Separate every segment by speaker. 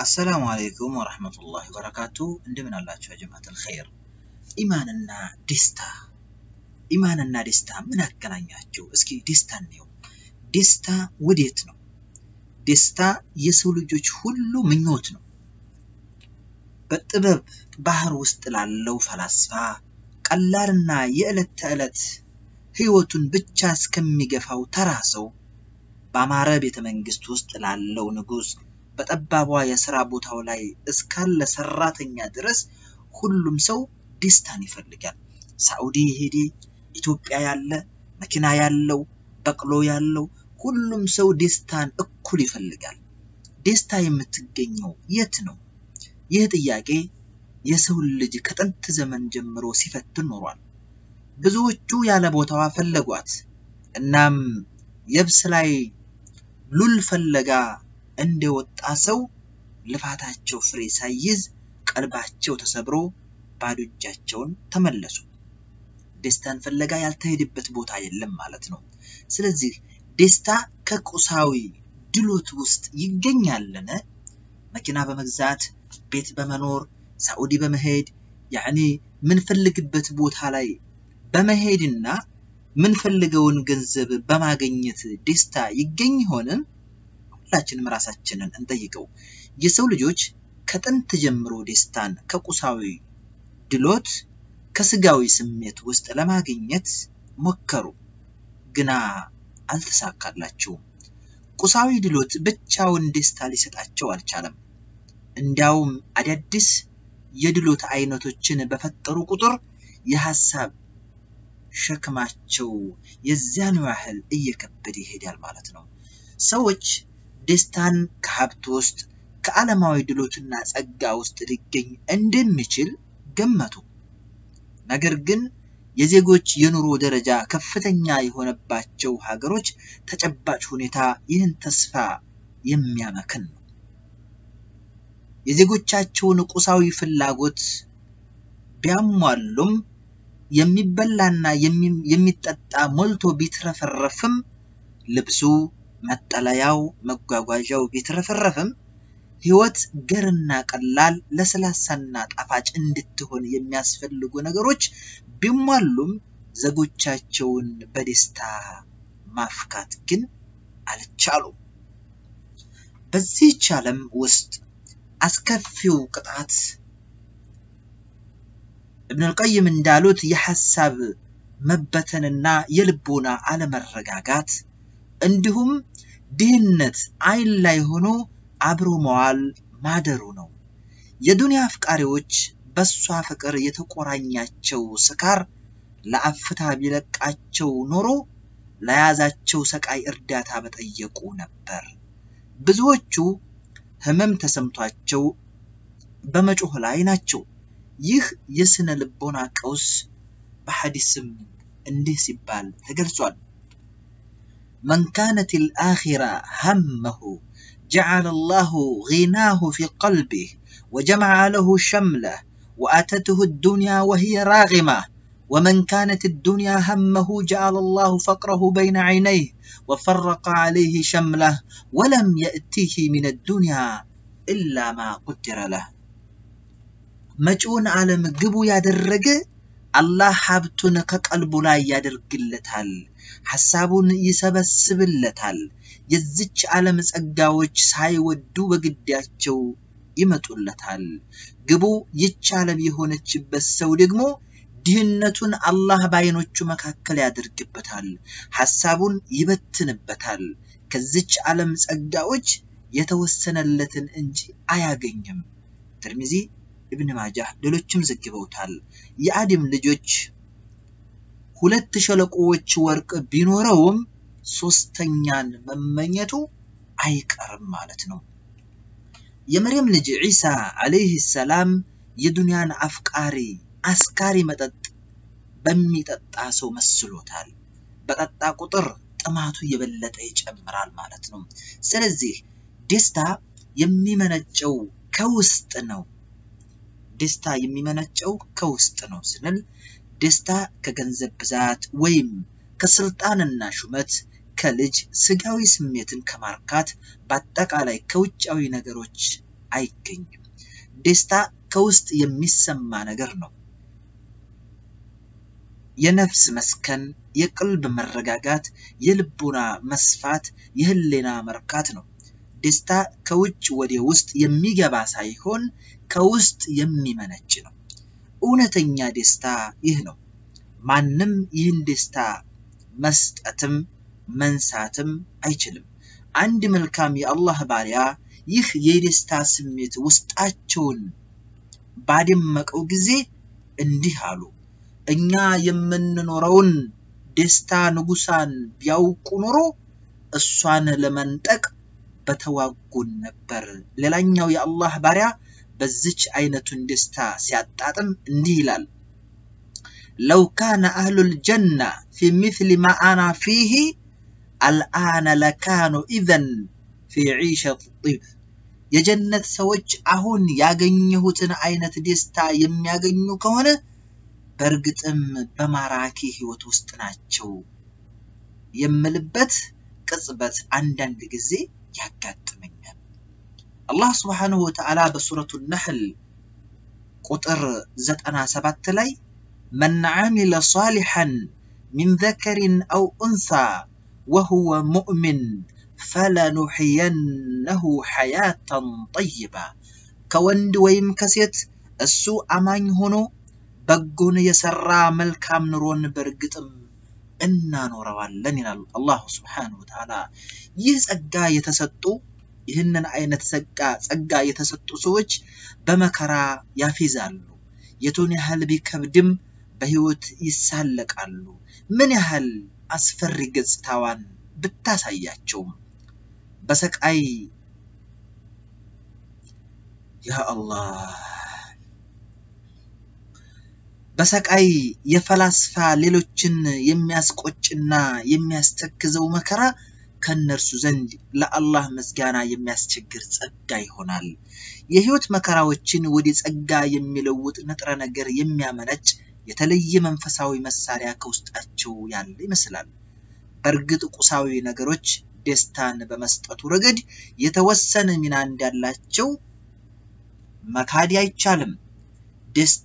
Speaker 1: አሰላሙ አለይኩም ወረህመቱላሂ ወበረካቱ። እንደምን አላችሁ ጀማዓተል ኸይር። ኢማንና ደስታ ኢማንና ደስታ ምን አገናኛቸው? እስኪ ደስታ እንየው። ደስታ ወዴት ነው? ደስታ የሰው ልጆች ሁሉ ምኞት ነው። በጥበብ ባህር ውስጥ ላለው ፈላስፋ ቀላልና የዕለት ተዕለት ህይወቱን ብቻ እስከሚገፋው ተራ ሰው በአማረ ቤተ መንግስት ውስጥ ላለው ንጉስ በጠባቧ የስራ ቦታው ላይ እስካለ ሰራተኛ ድረስ ሁሉም ሰው ደስታን ይፈልጋል። ሳዑዲ የሄደ ኢትዮጵያ ያለ መኪና ያለው በቅሎ ያለው ሁሉም ሰው ደስታን እኩል ይፈልጋል። ደስታ የምትገኘው የት ነው? ይህ ጥያቄ የሰውን ልጅ ከጥንት ዘመን ጀምሮ ሲፈትን ኖሯል። ብዙዎቹ ያለ ቦታዋ ፈለጓት። እናም የብስ ላይ ሉል ፈለጋ እንደወጣ ሰው ልፋታቸው ፍሬ ሳይዝ ቀልባቸው ተሰብሮ ባዶ እጃቸውን ተመለሱ። ደስታን ፍለጋ ያልተሄደበት ቦታ የለም ማለት ነው። ስለዚህ ደስታ ከቁሳዊ ድሎት ውስጥ ይገኛልን? መኪና በመግዛት ቤት በመኖር ሳዑዲ በመሄድ ያኔ ምንፈልግበት ቦታ ላይ በመሄድና ምንፈልገውን ገንዘብ በማግኘት ደስታ ይገኝ ይሆንም? ሁላችንም ራሳችንን እንጠይቀው። የሰው ልጆች ከጥንት ጀምሮ ደስታን ከቁሳዊ ድሎት ከስጋዊ ስሜት ውስጥ ለማግኘት ሞከሩ፣ ግና አልተሳካላቸውም። ቁሳዊ ድሎት ብቻውን ደስታ ሊሰጣቸው አልቻለም። እንዲያውም አዳዲስ የድሎት አይነቶችን በፈጠሩ ቁጥር የሀሳብ ሸክማቸው የዚያኑ ያህል እየከበደ ይሄዳል ማለት ነው። ሰዎች ደስታን ከሀብት ውስጥ ከዓለማዊ ድሎትና ጸጋ ውስጥ ሊገኝ እንደሚችል ገመቱ። ነገር ግን የዜጎች የኑሮ ደረጃ ከፍተኛ የሆነባቸው ሀገሮች ተጨባጭ ሁኔታ ይህን ተስፋ የሚያመክን ነው። የዜጎቻቸውን ቁሳዊ ፍላጎት ቢያሟሉም የሚበላና የሚጠጣ ሞልቶ ቢትረፈረፍም ልብሱ፣ መጠለያው፣ መጓጓዣው ቢትረፈረፍም ህይወት ገርና ቀላል ለስላሳና ጣፋጭ እንድትሆን የሚያስፈልጉ ነገሮች ቢሟሉም ዜጎቻቸውን በደስታ ማፍካት ግን አልቻሉም። በዚህች ዓለም ውስጥ አስከፊው ቅጣት እብን አልቀይም እንዳሉት የሐሳብ መበተንና የልቦና አለመረጋጋት እንዲሁም ድህነት አይን ላይ ሆኖ አብሮ መዋል ማደሩ ነው። የዱንያ አፍቃሪዎች በሷ ፍቅር የተቆራኛቸው ስካር ለአፍታ ቢለቃቸው ኖሮ ለያዛቸው ሰቃይ እርዳታ በጠየቁ ነበር። ብዙዎቹ ህመም ተሰምቷቸው በመጮህ ላይ ናቸው። ይህ የስነ ልቦና ቀውስ በሐዲስም እንዲህ ሲባል ተገልጿል። መን ካነት ልአኺራ ሀመሁ جعل الله غناه في قلبه وجمع له شمله وأتته الدنيا وهي راغمة ومن كانت الدنيا همه جعل الله فقره بين عينيه وفرق عليه شمله ولم يأتيه من الدنيا إلا ما قدر له መጪውን ዓለም ግቡ ያደረገ አላህ ሀብቱን ከቀልቡ ላይ ያደርግለታል፣ ሐሳቡን ይሰበስብለታል። የዚች ዓለም ጸጋዎች ሳይወዱ በግዳቸው ይመጡለታል። ግቡ ይች ዓለም የሆነችበት ሰው ደግሞ ድህነቱን አላህ በዓይኖቹ መካከል ያደርግበታል፣ ሐሳቡን ይበትንበታል። ከዚች ዓለም ጸጋዎች የተወሰነለትን እንጂ አያገኝም። ትርሚዚ ኢብን ማጃህ ሌሎችም ዘግበውታል። የአደም ልጆች ሁለት ሸለቆዎች ወርቅ ቢኖረውም ሶስተኛን መመኘቱ አይቀርም ማለት ነው። የመርየም ልጅ ዒሳ ዓለይህ ሰላም የዱንያን አፍቃሪ አስካሪ መጠጥ በሚጠጣ ሰው መስሎታል። በጠጣ ቁጥር ጥማቱ የበለጠ ይጨምራል ማለት ነው። ስለዚህ ደስታ የሚመነጨው ከውስጥ ነው። ደስታ የሚመነጨው ከውስጥ ነው ስንል ደስታ ከገንዘብ ብዛት ወይም ከስልጣንና ሹመት ከልጅ ስጋዊ ስሜትን ከማርካት በአጠቃላይ ከውጫዊ ነገሮች አይገኝም። ደስታ ከውስጥ የሚሰማ ነገር ነው። የነፍስ መስከን፣ የቅልብ መረጋጋት፣ የልቡና መስፋት፣ የህሊና መርካት ነው። ደስታ ከውጭ ወደ ውስጥ የሚገባ ሳይሆን ከውስጥ የሚመነጭ ነው። እውነተኛ ደስታ ይህ ነው። ማንም ይህን ደስታ መስጠትም መንሳትም አይችልም። አንድ መልካም የአላህ ባሪያ ይህ የደስታ ስሜት ውስጣቸውን ባደመቀው ጊዜ እንዲህ አሉ። እኛ የምንኖረውን ደስታ ንጉሳን ቢያውቁ ኖሮ እሷን ለመንጠቅ በተዋጉን ነበር። ሌላኛው የአላህ ባሪያ በዚች አይነቱን ደስታ ሲያጣጥም እንዲህ ይላል። ለው ካነ አህሉል ጀና ፊ ሚስሊ ማ አና ፊህ አልአነ ለካኑ ኢዘን ፊ ዒሸት ጢብ የጀነት ሰዎች አሁን ያገኘሁትን አይነት ደስታ የሚያገኙ ከሆነ በእርግጥም በማራኪ ህይወት ውስጥ ናቸው የምልበት ቅጽበት አንዳንድ ጊዜ ያጋጥመኛል። አላህ ስብሓንሁ ወተዓላ በሱረቱ ነሕል ቁጥር ዘጠና ሰባት ላይ መን ዓሚለ ሳሊሐን ሚን ዘከሪን አው ኡንሳ ወሁወ ሙእሚን ፈለኑሕየነሁ ሐያተን ጠይባ ከወንድ ወይም ከሴት እሱ አማኝ ሆኖ በጎን የሰራ መልካም ኑሮን በእርግጥም እናኖረዋለን ይላል አላሁ ስብሓነሁ ወተዓላ። ይህ ጸጋ የተሰጡ ይህንን አይነት ጸጋ ጸጋ የተሰጡ ሰዎች በመከራ ያፌዛሉ። የቱን ያህል ቢከብድም በህይወት ይሳለቃሉ። ምን ያህል አስፈሪ ገጽታዋን ብታሳያቸውም በሰቃይ ያ አላህ በሰቃይ የፈላስፋ ሌሎችን የሚያስቆጭና የሚያስተክዘው መከራ ከእነርሱ ዘንድ ለአላህ ምስጋና የሚያስቸግር ጸጋ ይሆናል። የህይወት መከራዎችን ወደ ጸጋ የሚለውጥ ንጥረ ነገር የሚያመነጭ የተለየ መንፈሳዊ መሳሪያ ከውስጣቸው ያለ ይመስላል። በእርግጥ ቁሳዊ ነገሮች ደስታን በመስጠቱ ረገድ የተወሰነ ሚና እንዳላቸው መካድ አይቻልም። ደስታ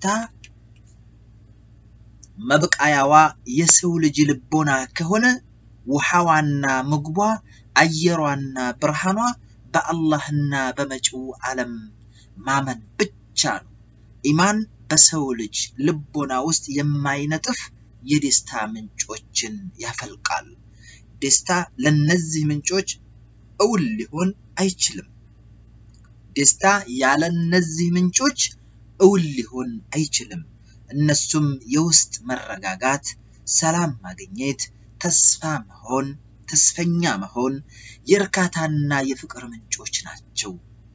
Speaker 1: መብቃያዋ የሰው ልጅ ልቦና ከሆነ ውሃዋና ምግቧ፣ አየሯና ብርሃኗ በአላህና በመጪው ዓለም ማመን ብቻ ነው። ኢማን በሰው ልጅ ልቦና ውስጥ የማይነጥፍ የደስታ ምንጮችን ያፈልቃል። ደስታ ለነዚህ ምንጮች እውን ሊሆን አይችልም። ደስታ ያለ እነዚህ ምንጮች እውን ሊሆን አይችልም። እነሱም የውስጥ መረጋጋት፣ ሰላም ማግኘት፣ ተስፋ መሆን፣ ተስፈኛ መሆን፣ የእርካታና የፍቅር ምንጮች ናቸው።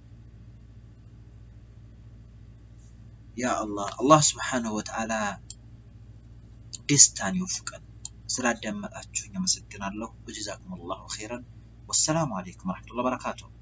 Speaker 1: ያ አላህ አላህ ስብሓነሁ ወተዓላ ደስታን ይወፍቀን። ስላዳመጣችሁኝ አመሰግናለሁ። ወጀዛኩም አላሁ ኸይረን። ወሰላሙ አለይኩም ወረሕመቱላሂ ወበረካቱሁ።